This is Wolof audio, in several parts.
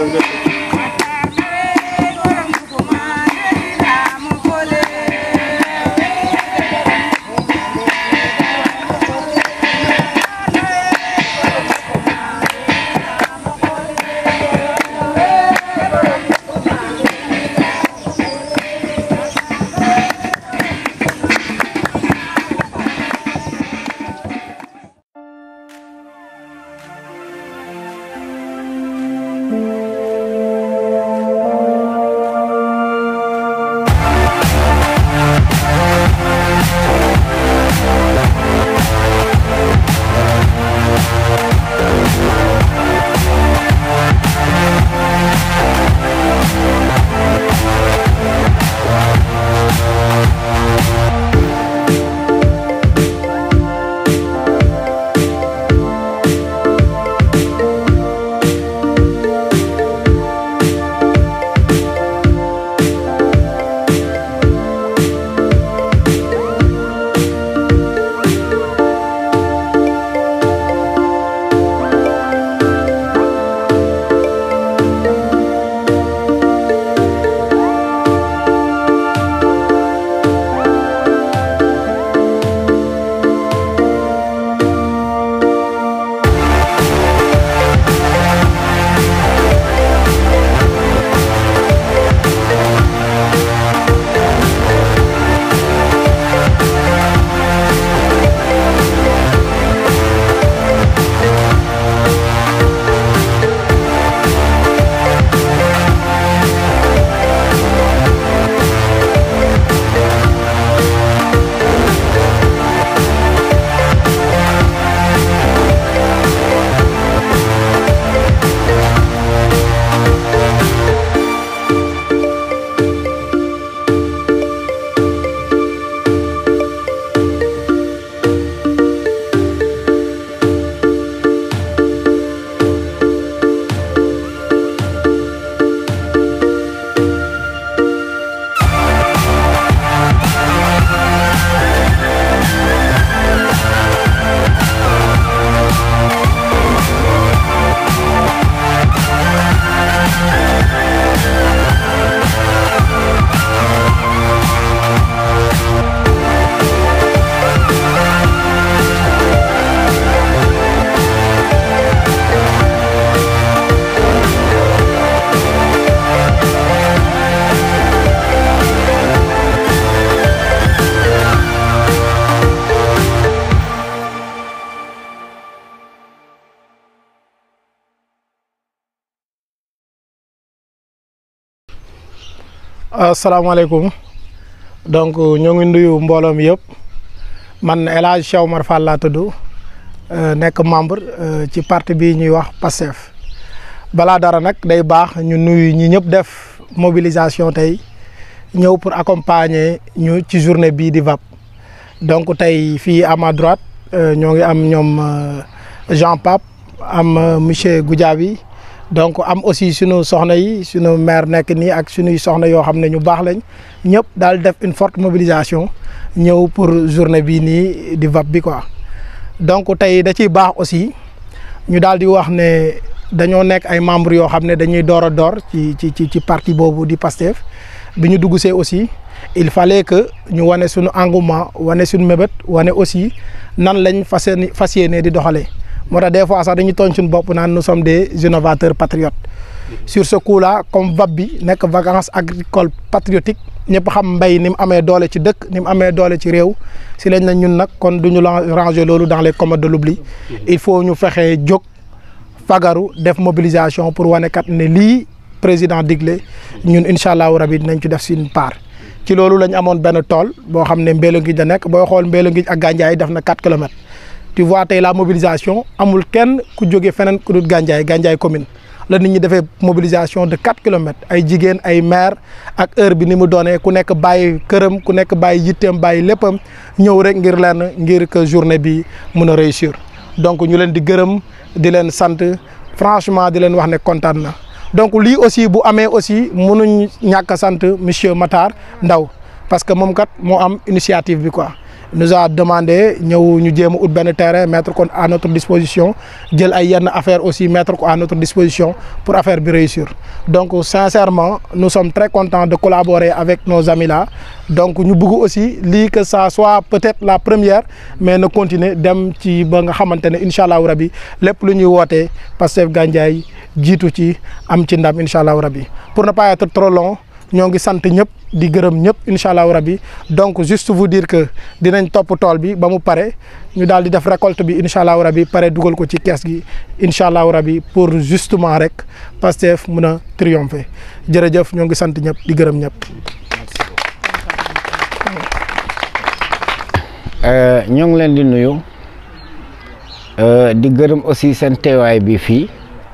asalaamaaleykum donc ñoo ngi nuyu mbooloo mi yëpp man El Hadj Cheikh Omar Fall laa tudd nekk membre ci parti bi ñuy wax PASTEF balaa dara nag day baax ñu nuyu ñi ñëpp def mobilisation tey ñëw pour accompagner ñu ci journée bii di VAP donc tey fii à ma droite ñoo ngi am ñoom Jean Pape am monsieur Goudiaby donc am aussi sunu soxna yi sunu maire nekk nii ak sunuy soxna yoo xam ne ñu baax lañ ñëpp daal def une forte mobilisation ñëw pour journée bii nii di VAP bi quoi donc tey da ciy baax aussi ñu daal di wax ne dañoo nekk ay membres yoo xam ne dañuy door a door ci ci ci ci parti boobu di PASTEF bi ñu dugg see aussi il fallait que ñu wane suñu engouement wane suñu mébét wane aussi nan lañ fas yéene fas yéene di doxalee. moo tax des fois sax dañuy tooñ suñu bopp naan nous sommes des innovateurs patriotes sur ce coup là comme VAP bi nekk vacances agricoles patriotiques ñëpp xam mbéy ni mu amee doole ci dëkk ni mu amee doole ci réew si lañ na ñun nag kon du ñu ranger loolu dans les commodes de l'oubli il faut ñu fexe jóg fagaru def mobilisation pour wane kat ne lii président digle ñun incha allahu rabi dinañ ci def suñu part. ci loolu lañ amoon benn tool boo xam ne Mbélo Ngij da nekk booy xool Mbélo Ngij ak Gandiaye def na 4 kilomètres. tu vois tey la mobilisation amul kenn ku jóge feneen ku dul Gandiaye Gandiaye commune la nit ñi defee mobilisation de 4 kilomètres ay jigéen ay maire ak heure bi ni mu doonee ku nekk bàyyi këram ku nekk bàyyi yitteem bàyyi léppam ñëw rek ngir lenn ngir que journée bi mun a réussir donc ñu leen di gërëm di leen sant franchement di leen wax ne kontaan na donc lii aussi bu amee aussi mënuñ ñàkk a sant monsieur Matar Ndaw parce que moom kat moo am initiative bi quoi nous a demandé ñëw ñu jéem a ut benn terrain mettre ko à notre disposition jël ay yenn affaire aussi mettre ko à notre disposition pour affaire bi réussir donc sincèrement nous sommes très contents de collaborer avec nos amis là donc ñu bëgg aussi lii que ça soit peut-être la première mais na continuer dem ci ba nga xamante ne incha allahu rabi lépp lu ñuy wootee Pastef Gandiaye jiitu ci am ci ndam incha allahu rabi pour ne pas être trop long ñoo ngi sant ñëpp di gërëm ñëpp incha allahu rabi donc juste vous dire que dinañ topp tool bi ba mu pare ñu daal di def récolte bi incha allahu rabi pare dugal ko ci kees gi incha allahu rabi pour justement rek Pastef mun a triompher jërëjëf ñoo ngi sant ñëpp di gërëm ñëpp. ñoo ngi leen di nuyu di gërëm aussi seen teewaay bi fii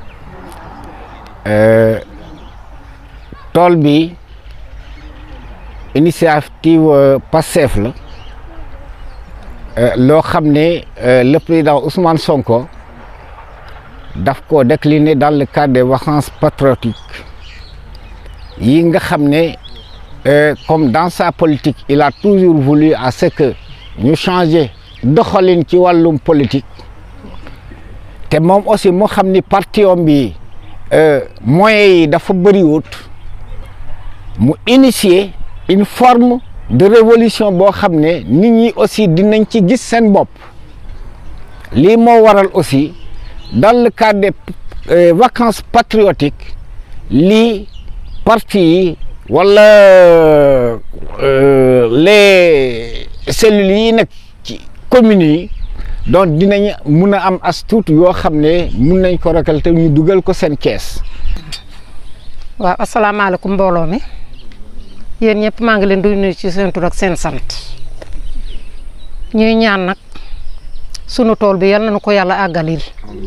tool bi initiative Pastef la loo xam ne le président Ousmane Sonko daf ko décliné dans le cadre des vacances patriotiques yi nga xam ne comme dans sa politique il a toujours voulu à ce que ñu changer doxalin ci wàllum politique te moom aussi moo xam ni parti om bi moyens yi dafa bëriwut mu initier une forme de révolution boo xam ne nit ñi aussi dinañ ci gis seen bopp lii moo waral aussi dans le cadre des vacances patriotiques lii parti yi wala les cellules yi nekk ci communes yi donc dinañ mun a am as tuut yoo xam ne mun nañ ko récolter ñu dugal ko seen kees. waaw asalaamaaleykum mbooloo mi yéen ñëpp maa ngi leen di nuyu ci seen tur ak seen sant ñuy ñaan nag sunu tool bi yal nañu ko yàlla àggalil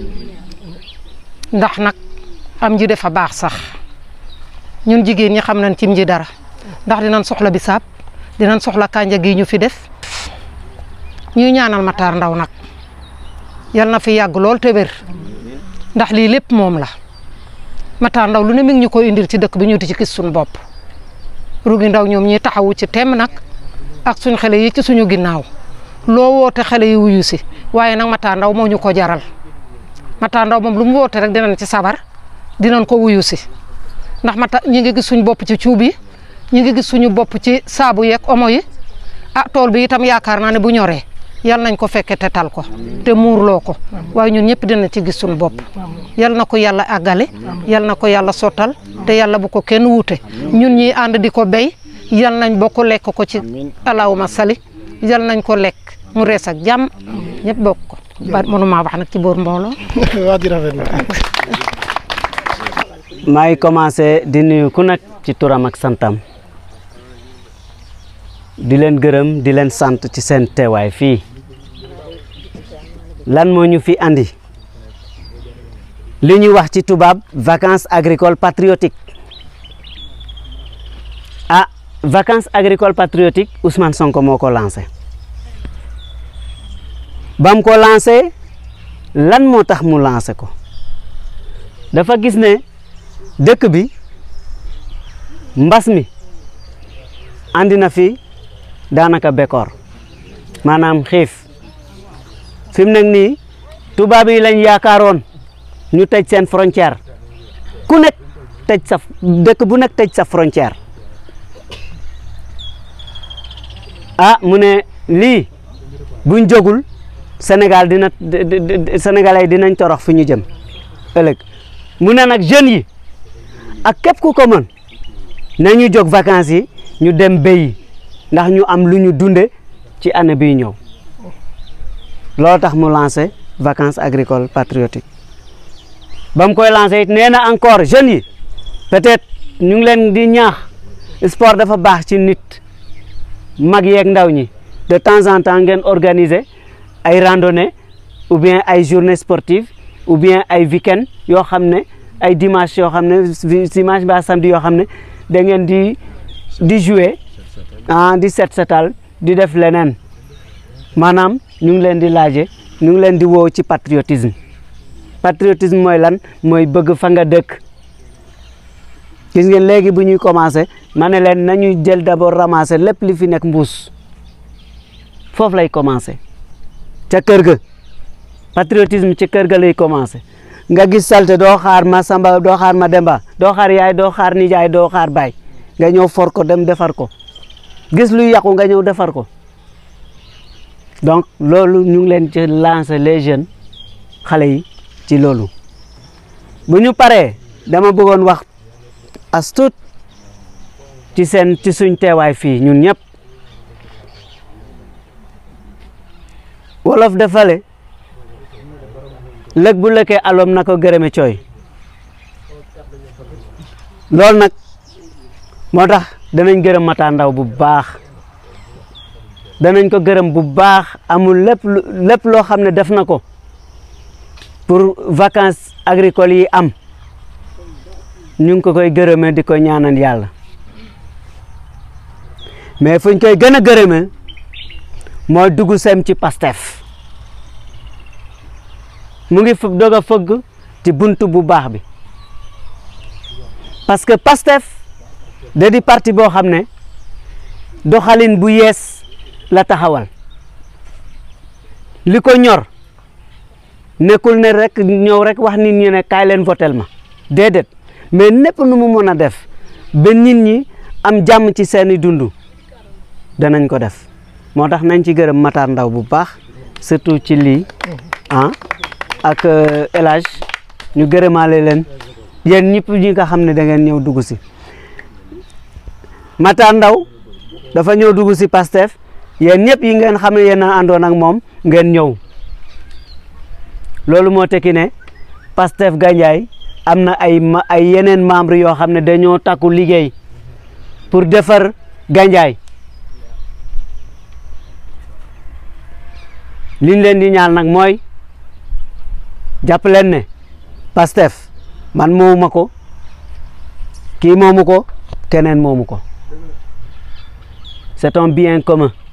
ndax nag am ji dafa baax sax ñun jigéen ñi xam nañ cim ji dara ndax dinañ soxla bisaab dinañ soxla kànja gi ñu fi def ñuy ñaanal Matar Ndaw nag yal na fi yàgg lool te wér ndax lii lépp moom la Matar Ndaw lu ne mi ngi ñu koy indil ci dëkk bi ñu di ci gis suñu bopp rugi ndaw ñoom ñi taxawu ci temm nag ak suñ xale yi ci suñu ginnaaw loo woote xale yi wuyu si waaye nag Matar Ndaw moo ñu ko jaral Matar Ndaw moom lu mu woote rek dinañ ci sabar dinañ ko wuyu si ndax mata ñi ngi gis suñu bopp ci cuub yi ñi ngi gis suñu bopp ci saabu yeeg omo yi ah tool bi itam yaakaar naa ne bu ñoree yal nañ ko fekke te tal ko te muurloo ko waaye ñun ñëpp dina ci gis suñu bopp yal na ko yàlla àggale yal na ko yàlla sottal te yàlla bu ko kenn wuute ñun ñi ànd di ko béy yal nañ bokk lekk ko ci allahuma sali yal nañ ko lekk mu rees ak jàmm ñëpp bokk ko ba mënuma wax nag ci boor mbooloo wax ji rafet na maa ngi commencé di nuyu ku nekk ci turam ak santam di leen gërëm di leen sant ci seen teewaay fii lan moo ñu fi andi li ñuy wax ci tubaab vacances agricoles patriotiques ah vacances agricoles patriotiques Ousmane Sonko moo ko lancé ba mu ko lancé lan moo tax mu lancé ko dafa gis ne dëkk bi mbas mi andi na fi daanaka bekkoor maanaam xiif fi mu nekk nii tubaab yi lañ yaakaaroon ñu tëj seen frontière ku nekk tëj sa dëkk bu nekk tëj sa frontière ah mu ne lii buñ jógul Sénégal dina Sénégalais dinañ torox fi ñu jëm ëllëg mu ne nag jeunes yi ak képp ku ko mën nañu jóg vacances yi ñu dem béyi ndax ñu am lu ñu dunde ci année bii ñëw loolu tax mu lancé vacances agricoles patriotiques ba mu koy lancé it nee na encore jeunes yi peut-être ñu ngi leen di ñaax sport dafa baax ci nit mag yeeg ndaw ñi de temps en temps ngeen organiser ay randonnée ou bien ay journée sportive ou bien ay week-end yoo xam ne ay dimanche yoo xam ne dimanche ba samedi yoo xam ne da ngeen di di jouer ah di set setal di def leneen maanaam ñu ngi leen di laaje ñu ngi leen di woo ci patriotisme patriotisme mooy lan mooy bëgg fa nga dëkk gis ngeen léegi bu ñuy commencé ma ne leen nañu jël d'abord ramasser lépp li fi nekk mbuus foofu lay commencé ca kër ga patriotisme ci kër ga lay commencé nga gis salte doo xaar ma samba doo xaar ma demba doo xaar yaay doo xaar nijaay doo xaar baay nga ñëw for ko dem defar ko gis luy yàqu nga ñëw defar ko donc loolu ñu ngi leen ci lancer les jeunes xale yi ci loolu bu ñu paree dama bëggoon wax as tuut ci seen ci suñ teewaay fii ñun ñëpp wolof defale lëg bu lëkkee alom na ko gërëme cooy loolu nag moo tax danañ gërëm Matar Ndao bu baax danañ ko gërëm bu baax amul lépp lu lépp loo xam ne def na ko pour vacances agricoles yi am ñu ngi ko koy gërëmee di ko ñaanal yàlla mais fuñ koy gën a gërëmee mooy dugg sem ci Pastef mu ngi fëgg doog a fëgg ci buntu bu baax bi parce que Pastef da di parti boo xam ne doxalin bu yees la taxawal li ko ñor nekkul ne rek ñëw rek wax nit ñi ne kaay leen votel ma déedéet mais népp nu mu mën a def ba nit ñi am jàmm ci seeni dund danañ ko def moo tax nañ ci gërëm Matar Ndao bu baax surtout ci lii ah ak El Hadj ñu gërëmaale leen yéen ñëpp ñi nga xam ne da ngeen ñëw dugg si Matar Ndao dafa ñëw dugg si Pastef yéen ñëpp yi ngeen xam ne yéen a àndoon ak moom ngeen ñëw loolu moo tekki ne Pastef Gandiaye am na ay ma ay yeneen membre yoo xam ne dañoo takku liggéey pour defar Gandiaye liñ leen di ñaan nag mooy jàpp leen ne Pastef man moomu ma ko kii moomu ko keneen moomu ko c'est un bien commun